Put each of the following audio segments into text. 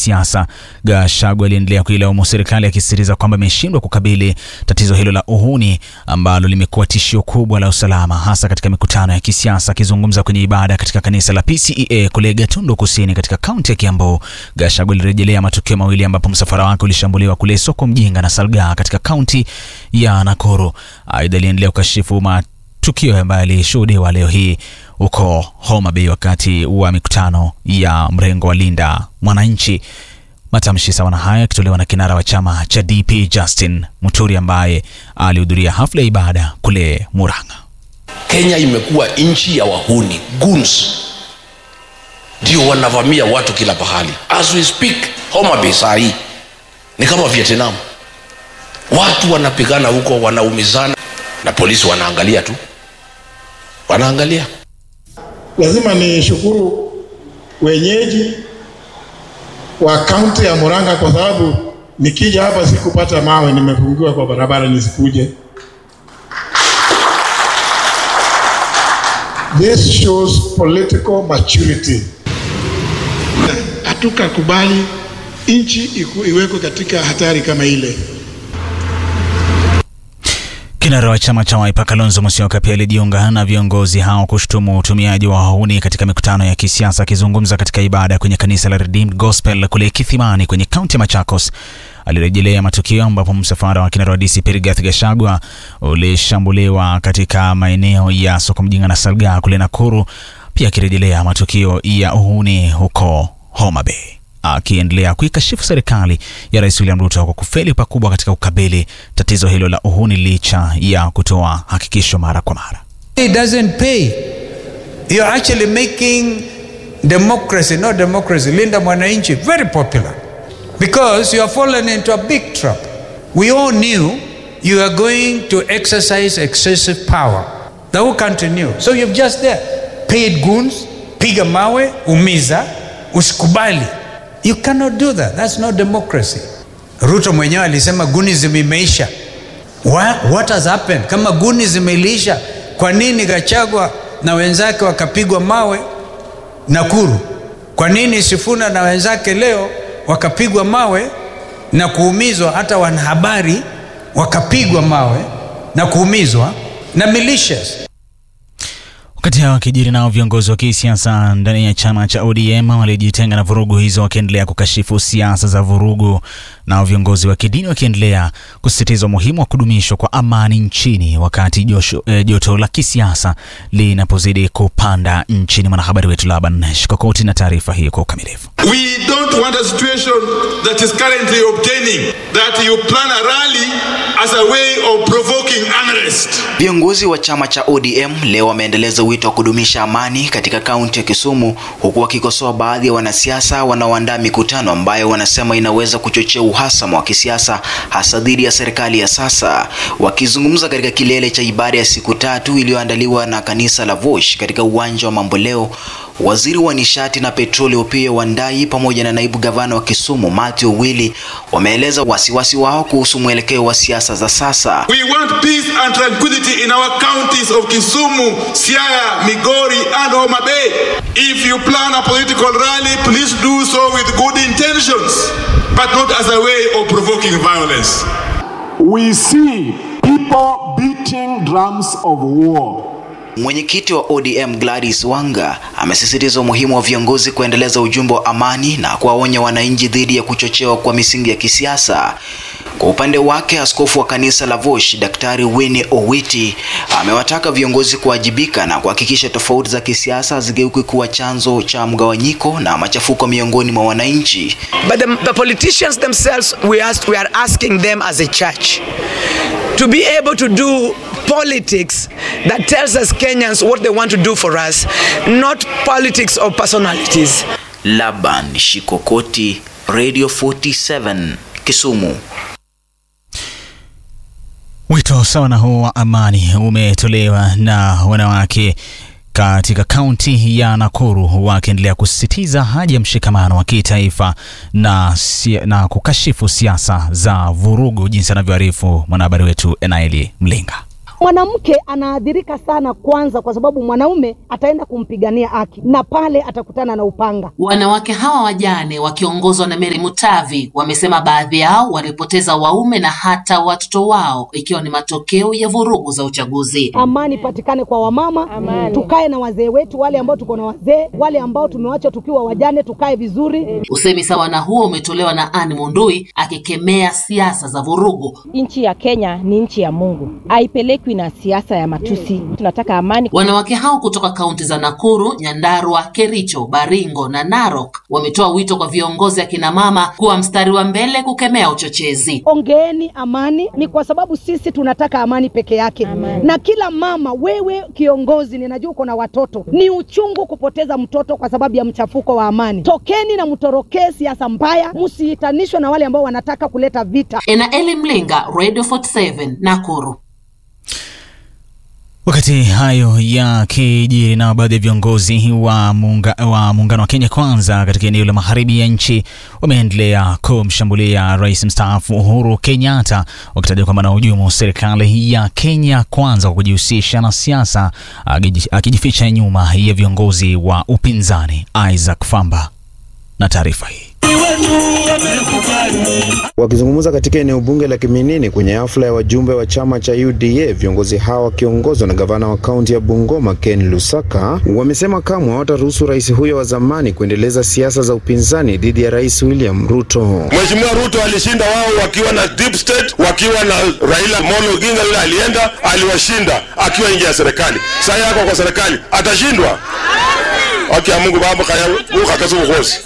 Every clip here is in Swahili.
kisiasa. Gachagua aliendelea kuilaumu serikali akisisitiza kwamba imeshindwa kukabili tatizo hilo la uhuni ambalo limekuwa tishio kubwa la usalama hasa katika mikutano ya kisiasa. Akizungumza kwenye ibada katika kanisa la PCEA kule Gatundu Kusini katika kaunti ya Kiambu, Gachagua alirejelea matukio mawili ambapo msafara wake ulishambuliwa kule soko Mjinga na Salgaa katika kaunti ya Nakuru. Aidha, aliendelea kukashifu matukio ambayo yalishuhudiwa leo hii huko Homa Bay wakati wa mikutano ya mrengo wa Linda Mwananchi. Matamshi sawa na hayo yakitolewa na kinara wa chama cha DP Justin Muturi ambaye alihudhuria hafla ya ibada kule Murang'a. Kenya imekuwa nchi ya wahuni goons, ndio wanavamia watu kila pahali. As we speak, Homa Bay saa hii ni kama Vietnam, watu wanapigana huko, wanaumizana na polisi wanaangalia tu, wanaangalia. Lazima nishukuru wenyeji wa kaunti ya Murang'a kwa sababu nikija hapa sikupata mawe, nimefungiwa kwa barabara nisikuje. This shows political maturity. Hatukakubali nchi iwekwe katika hatari kama ile. Kinara wa chama cha Wiper Kalonzo Musyoka pia alijiunga na viongozi hao kushutumu utumiaji wa wahuni katika mikutano ya kisiasa. Akizungumza katika ibada kwenye kanisa la Redeemed Gospel kule Kithimani kwenye kaunti ya Machakos, alirejelea matukio ambapo msafara wa kinara wa DCP Rigathi Gachagua ulishambuliwa katika maeneo ya soko Mjinga na Salgaa kule Nakuru, pia akirejelea matukio ya uhuni huko Homa Bay akiendelea kuikashifu serikali ya Rais William Ruto kwa kufeli pakubwa katika kukabili tatizo hilo la uhuni licha ya kutoa hakikisho mara kwa mara. It doesn't pay. You're actually making democracy, not democracy, Linda Mwananchi, very popular because you have fallen into a big trap. We all knew you are going to exercise excessive power. The whole country knew. So you've just there paid goons, piga mawe, umiza, usikubali. You cannot do that. That's not democracy. Ruto mwenyewe alisema gunism imeisha. What, what has happened? Kama gunism iliisha, kwa nini Gachagua na wenzake wakapigwa mawe Nakuru? Kwa nini Sifuna na wenzake leo wakapigwa mawe na kuumizwa, hata wanahabari wakapigwa mawe na kuumizwa na militias? Wakati hao wakijiri nao viongozi wa kisiasa ndani ya chama cha ODM walijitenga na vurugu hizo, wakiendelea kukashifu siasa za vurugu, nao viongozi wa kidini wakiendelea kusisitiza umuhimu wa kudumishwa kwa amani nchini wakati josho, eh, joto la kisiasa linapozidi kupanda nchini. Mwanahabari wetu Laban Shikokoti na taarifa hii kwa ukamilifu. We don't want a situation that is currently obtaining that you plan a rally as a way of provoking unrest. Viongozi wa chama cha ODM leo wameendeleza wito wa kudumisha amani katika kaunti ya Kisumu huku wakikosoa baadhi ya wanasiasa wanaoandaa mikutano ambayo wanasema inaweza kuchochea uhasama wa kisiasa hasa dhidi ya serikali ya sasa. Wakizungumza katika kilele cha ibada ya siku tatu iliyoandaliwa na kanisa la Vosh katika uwanja wa Mamboleo, waziri wa nishati na petroli Opiyo Wandayi pamoja na naibu gavana wa Kisumu Matthew Owili wameeleza wasiwasi wao kuhusu mwelekeo wa siasa za sasa. We want peace and tranquility in our counties of Kisumu, Siaya, Migori and Homa Bay. If you plan a political rally, please do so with good intentions, but not as a way of provoking violence. We see people beating drums of war. Mwenyekiti wa ODM Gladys Wanga amesisitiza umuhimu wa viongozi kuendeleza ujumbe wa amani na kuwaonya wananchi dhidi ya kuchochewa kwa misingi ya kisiasa. Kwa upande wake, askofu wa kanisa la Vosh Daktari Winnie Owiti amewataka viongozi kuwajibika na kuhakikisha tofauti za kisiasa hazigeuki kuwa chanzo cha mgawanyiko na machafuko miongoni mwa wananchi. But the, the politicians themselves, we, ask, we are asking them as a church to be able to do politics that tells us Kenyans what they want to do for us, not politics of personalities. Laban Shikokoti, Radio 47, Kisumu. Wito sawa na huo wa amani umetolewa na wanawake katika kaunti ya Nakuru wakiendelea kusisitiza haja ya mshikamano wa kitaifa na, na kukashifu siasa za vurugu, jinsi anavyoarifu mwanahabari wetu Enaeli Mlinga. Mwanamke anaathirika sana, kwanza kwa sababu mwanaume ataenda kumpigania haki na pale atakutana na upanga. Wanawake hawa wajane wakiongozwa na Mary Mutavi wamesema baadhi yao walipoteza waume na hata watoto wao ikiwa ni matokeo ya vurugu za uchaguzi. Amani patikane kwa wamama, tukae na wazee wetu, wale ambao tuko na wazee, wale ambao tumewacha tukiwa wajane, tukae vizuri. Usemi sawa na huo umetolewa na Anne Mundui akikemea siasa za vurugu. Nchi ya Kenya ni nchi ya Mungu, haipelekwi na siasa ya matusi. Tunataka amani. Wanawake hao kutoka kaunti za Nakuru, Nyandarua, Kericho, Baringo na Narok wametoa wito kwa viongozi akina mama kuwa mstari wa mbele kukemea uchochezi. Ongeeni amani, ni kwa sababu sisi tunataka amani peke yake. Na kila mama, wewe kiongozi, ninajua uko na watoto, ni uchungu kupoteza mtoto kwa sababu ya mchafuko wa amani. Tokeni na mtorokee siasa mbaya, msiitanishwe na wale ambao wanataka kuleta vita. Enaeli Mlinga, Radio 47, Nakuru. Wakati hayo yakijiri na baadhi ya viongozi wa muungano wa, muungano wa Kenya Kwanza katika eneo la magharibi ya nchi wameendelea kumshambulia rais mstaafu Uhuru Kenyatta wakitaja kwamba anahujumu serikali ya Kenya Kwanza kwa kujihusisha na siasa, akijificha nyuma ya viongozi wa upinzani. Isaac Famba na taarifa hii. Wakizungumza katika eneo bunge la Kiminini kwenye hafla ya wajumbe wa chama cha UDA, viongozi hao wakiongozwa na gavana wa kaunti ya Bungoma Ken Lusaka wamesema kamwe hawataruhusu rais huyo wa zamani kuendeleza siasa za upinzani dhidi ya rais William Ruto. Mheshimiwa Ruto alishinda wao wakiwa na deep state, wakiwa na Raila Amolo Odinga yule alienda, aliwashinda akiwa nje ya serikali. Sasa yako kwa serikali atashindwa? Haki ya Mungu baba kaya ukakaza ukosi.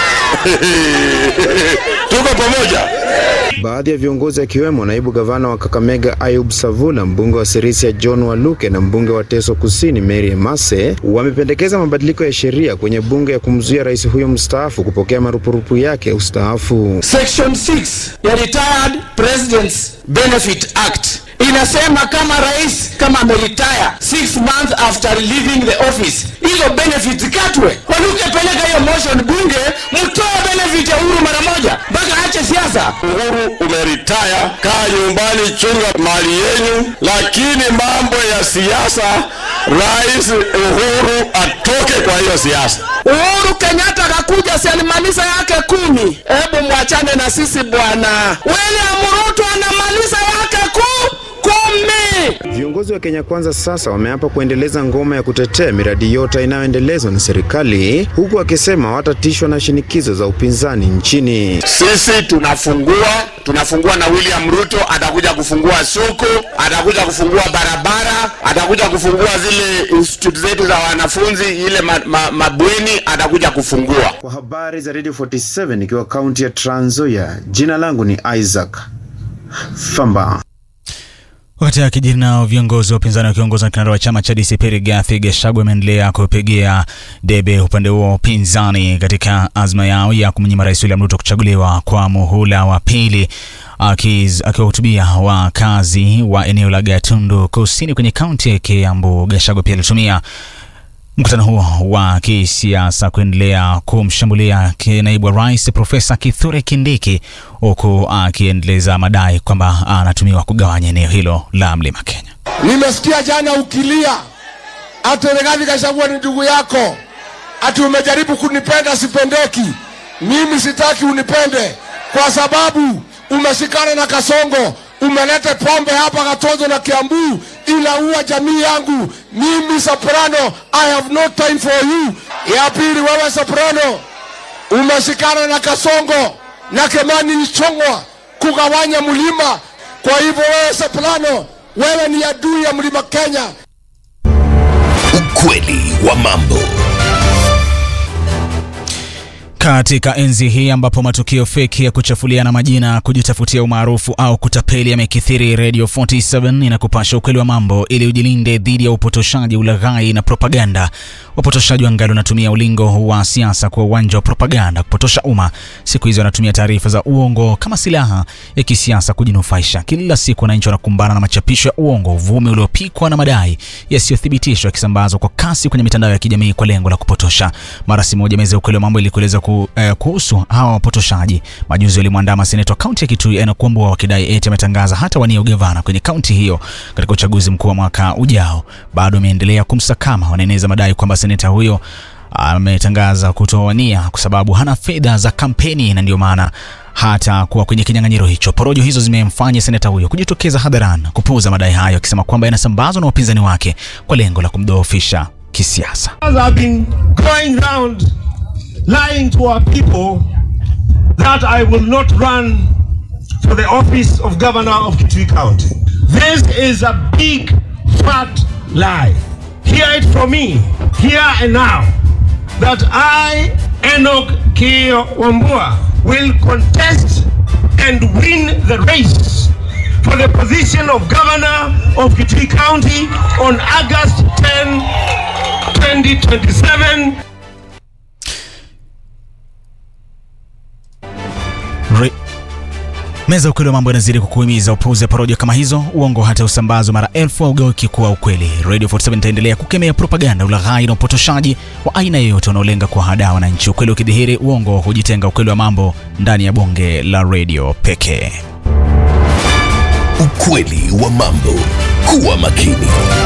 Tuko pamoja. Baadhi ya viongozi akiwemo naibu gavana wa Kakamega Ayub Savula, mbunge wa Sirisia John Waluke na mbunge wa Teso Kusini Mary Emase wamependekeza mabadiliko ya sheria kwenye bunge ya kumzuia rais huyo mstaafu kupokea marupurupu yake ya ustaafu. Section 6 ya Retired Presidents Benefit Act inasema kama rais kama ameretire 6 months after leaving the office, hizo benefits katwe. Waluke, peleka hiyo motion bunge, mtoe benefit ya Uhuru mara moja mpaka aache siasa. Uhuru umeritaya, kaa nyumbani, chunga mali yenyu, lakini mambo ya siasa, rais Uhuru atoke kwa hiyo siasa. Uhuru Kenyatta akakuja, si alimaliza yake kumi. Hebu mwachane na sisi bwana. William Ruto anamaliza yake ku kumi. Viongozi wa Kenya Kwanza sasa wameapa kuendeleza ngoma ya kutetea miradi yote inayoendelezwa na serikali, huku akisema hawatatishwa na shinikizo za upinzani nchini. Sisi tunafungua, tunafungua na William Ruto atakuja kufungua soko, atakuja kufungua barabara, atakuja kufungua zile institute zetu za wanafunzi, ile ma, ma, mabweni atakuja kufungua. Kwa habari za Radio 47 ikiwa kaunti ya Trans Nzoia, jina langu ni Isaac Famba. Wakati akijiri nao viongozi wa upinzani wakiongozwa na kinara wa chama cha DCP Rigathi Gachagua ameendelea kupigia debe upande huo wa upinzani katika azma yao ya kumnyima Rais William Ruto kuchaguliwa kwa muhula wa pili. Akiwahutubia wakazi wa eneo la Gatundu Kusini kwenye kaunti ya Kiambu, Gachagua pia alitumia mkutano huo wa kisiasa kuendelea kumshambulia naibu wa rais Profesa Kithure Kindiki, huku akiendeleza madai kwamba anatumiwa kugawanya eneo hilo la mlima Kenya. Nimesikia jana ukilia ati Rigathi Gachagua ni ndugu yako, ati umejaribu kunipenda, sipendeki. Mimi sitaki unipende kwa sababu umeshikana na Kasongo, umeleta pombe hapa Gatonzo na Kiambu inaua jamii yangu. Mimi Soprano, I have no time for you. Ya pili, wewe Soprano umeshikana na Kasongo na Kemani Ichong'wa kugawanya mlima. Kwa hivyo wewe Soprano, wewe ni adui ya mlima Kenya. Ukweli wa mambo. Katika enzi hii ambapo matukio feki ya kuchafuliana majina, kujitafutia umaarufu au kutapeli yamekithiri, Radio 47 inakupasha ukweli wa mambo ili ujilinde dhidi ya upotoshaji, ulaghai na propaganda. Wapotoshaji wangali wanatumia ulingo wa siasa kwa uwanja wa propaganda kupotosha umma. Siku hizi wanatumia taarifa za uongo kama silaha ya kisiasa kujinufaisha. Kila siku wananchi wanakumbana na machapisho ya uongo, uvumi uliopikwa na madai yasiyothibitishwa yakisambazwa kwa kasi kwenye mitandao ya kijamii kwa lengo la kupotosha. Mara si moja, meza ya ukweli wa mambo ilikueleza ku ku, eh, kuhusu hawa wapotoshaji. Majuzi walimwandama seneta wa kaunti ya Kitui Enoch Wambua wakidai eti ametangaza hata wania ugavana kwenye kaunti hiyo katika uchaguzi mkuu wa mwaka ujao. Bado ameendelea kumsakama, wanaeneza madai kwamba seneta huyo ametangaza kutowania kwa sababu hana fedha za kampeni na ndio maana hata kuwa kwenye kinyang'anyiro hicho. Porojo hizo zimemfanya seneta huyo kujitokeza hadharani kupuuza madai hayo, akisema kwamba yanasambazwa na wapinzani wake kwa lengo la kumdhoofisha kisiasa. As I've been going round lying to our people that I will not run for the office of governor of Kitui County. This is a big fat lie. Hear it from me, here and now, that I, Enoch K. Wambua, will contest and win the race for the position of governor of Kitui County on August 10, 2027. Re Meza ukweli wa mambo inazidi kukuhimiza upuuze porojo kama hizo, uongo hata usambazwa mara elfu haugeuki kuwa ukweli. Radio 47 itaendelea kukemea propaganda, ulaghai na upotoshaji wa aina yoyote unaolenga kuwahadaa wananchi. Ukweli ukidhihiri, uongo hujitenga. Ukweli wa mambo ndani ya bonge la radio pekee. Ukweli wa mambo. Kuwa makini.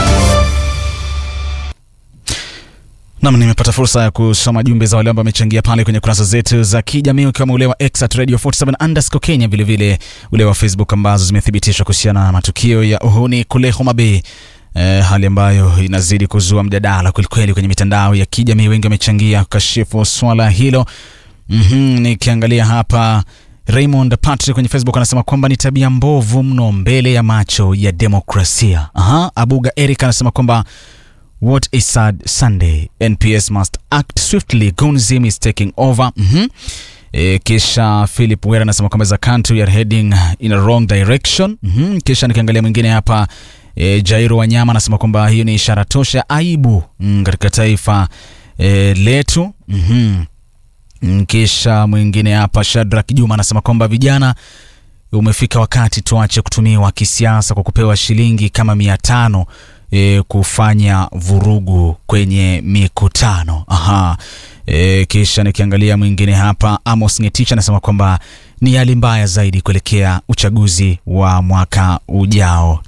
Nam, nimepata fursa ya kusoma jumbe za wale ambao wamechangia pale kwenye kurasa zetu za kijamii ukiwemo ule wa X at Radio 47 underscore Kenya, vilevile ule wa Facebook ambazo zimethibitishwa kuhusiana na matukio ya uhuni kule Homa Bay. Eh, hali ambayo inazidi kuzua mjadala kwelikweli kwenye mitandao ya kijamii. Wengi wamechangia kukashifu swala hilo. mm-hmm, nikiangalia hapa Raymond Patrick kwenye Facebook anasema kwamba ni tabia mbovu mno mbele ya macho ya demokrasia. Aha, Abuga Eric anasema kwamba What a sad Sunday. NPS must act swiftly. Gunzim is taking over. Mm-hmm. E, kisha Philip Wera anasema kwamba as a country we are heading in a wrong direction. Mm-hmm. Kisha nikiangalia mwingine hapa e, Jairo Wanyama anasema kwamba hiyo ni ishara tosha ya aibu mm, katika taifa e, letu. Mm-hmm. Mm, Kisha mwingine hapa Shadrack Juma anasema kwamba vijana umefika wakati tuache kutumiwa kisiasa kwa kupewa shilingi kama mia tano e, kufanya vurugu kwenye mikutano. Aha. E, kisha nikiangalia mwingine hapa Amos Ngetich anasema kwamba ni hali mbaya zaidi kuelekea uchaguzi wa mwaka ujao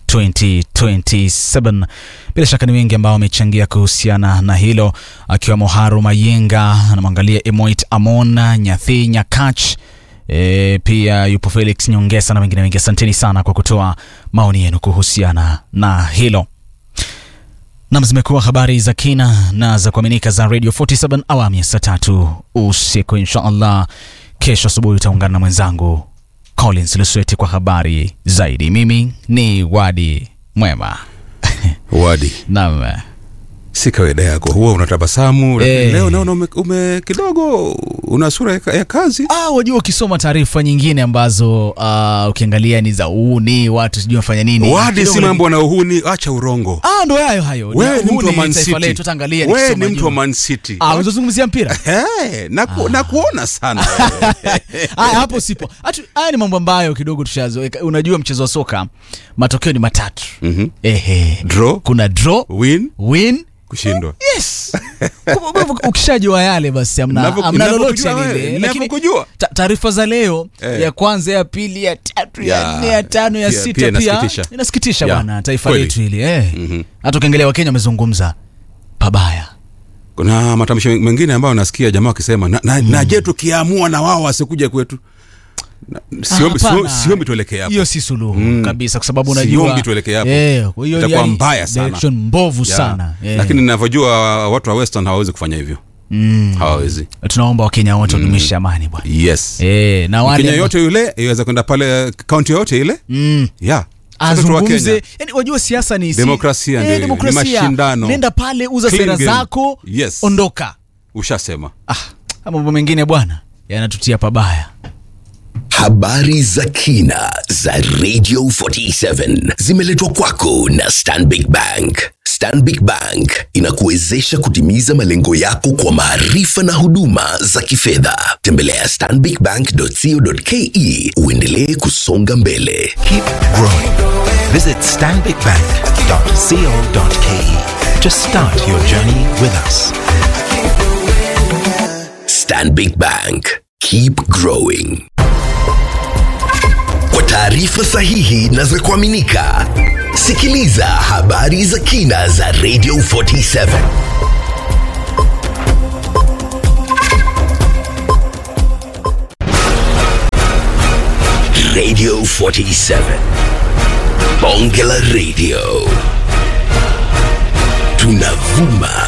2027. Bila shaka ni wengi ambao wamechangia kuhusiana na hilo, akiwemo Haru Mayenga, anamwangalia Emoit Amon, Nyathi Nyakach E, pia yupo Felix Nyongesa na wengine wengi. Asanteni sana kwa kutoa maoni yenu kuhusiana na hilo. Nam, zimekuwa habari za kina na za kuaminika za Radio 47 awamu ya saa tatu usiku. Insha Allah kesho asubuhi utaungana na mwenzangu Collins Lusweti kwa habari zaidi. Mimi ni Wadi Mwema. Wadi, Naam. si kawaida yako, huwa unatabasamu Eh. leo naona ume, ume kidogo una sura ya, ya kazi. Ah, wajua ukisoma taarifa nyingine ambazo ah, ukiangalia ni za uuni watu sijui wafanya nini. Wadi, Kidogo si na- mambo na uhuni, acha urongo. Ah, ndo hayo hayo. Wewe ni mtu wa Uhuni Man taifa City. letu, tutaangalia Wewe nikisoma ni mtu wa juu. Man City. Ah, unazungumzia mpira? Eh, na, ku, na kuona sana. Haya, hapo sipo. Hatu, haya ni mambo ambayo kidogo tushazoeka. Unajua mchezo wa soka matokeo ni matatu. Mhm. Ehe. Draw, Kuna draw, win, win. kushindwa. Yes. Ukishajua yale basi amna, Ninavyo- amna lolote ninavyokujua wewe, lile. Lakini ninavyokujua. ta- taarifa za leo Eh. ya kwanza, ya pili, ya tatu, ya Ya, nne, ya tano, ya pia- sita pia pia inasikitisha. inasikitisha Ya, bwana taifa kweli. letu hili eh. Hata ukiangalia Wakenya wamezungumza pabaya. Kuna matamshi mengine ambayo nasikia jamaa wakisema na, na, na je tukiamua na wao wasikuje kwetu. Na- Siombi, Hapana. siombi, siombi tuelekee hapo. hiyo si suluhu Mm. kabisa kwa sababu unajua Siombi tuelekee hapo. Eh, kwa hiyo Itakuwa yani mbaya sana. direction mbovu Ya. sana eh. Lakini ninavyojua watu wa Western hawawezi kufanya hivyo. mm. Hawawezi. tunaomba wakenya wote wadumishe amani bwana Yes. eh, na wale Kenya ambao- yote yule iweza kwenda pale kaunti yoyote ile. mm. Yeah. Sote tu wa azungumze Kenya. yani wajua siasa ni si- Demokrasia eh, ndio hiyo, ni demokrasia. mashindano. nenda pale uza Clean sera game. zako Yes. ondoka Ushasema. ah, mambo mengine bwana yanatutia pabaya Habari za kina za Radio 47 zimeletwa kwako na Stanbic Bank. Stanbic Bank inakuwezesha kutimiza malengo yako kwa maarifa na huduma za kifedha. Tembelea stanbicbank.co.ke uendelee kusonga mbele. Keep growing. Visit stanbicbank.co.ke to start your journey with us. Stanbic Bank. Keep growing. Kwa taarifa sahihi na za kuaminika, sikiliza habari za kina za Radio 47. Radio 47. Bonge la Radio. Tunavuma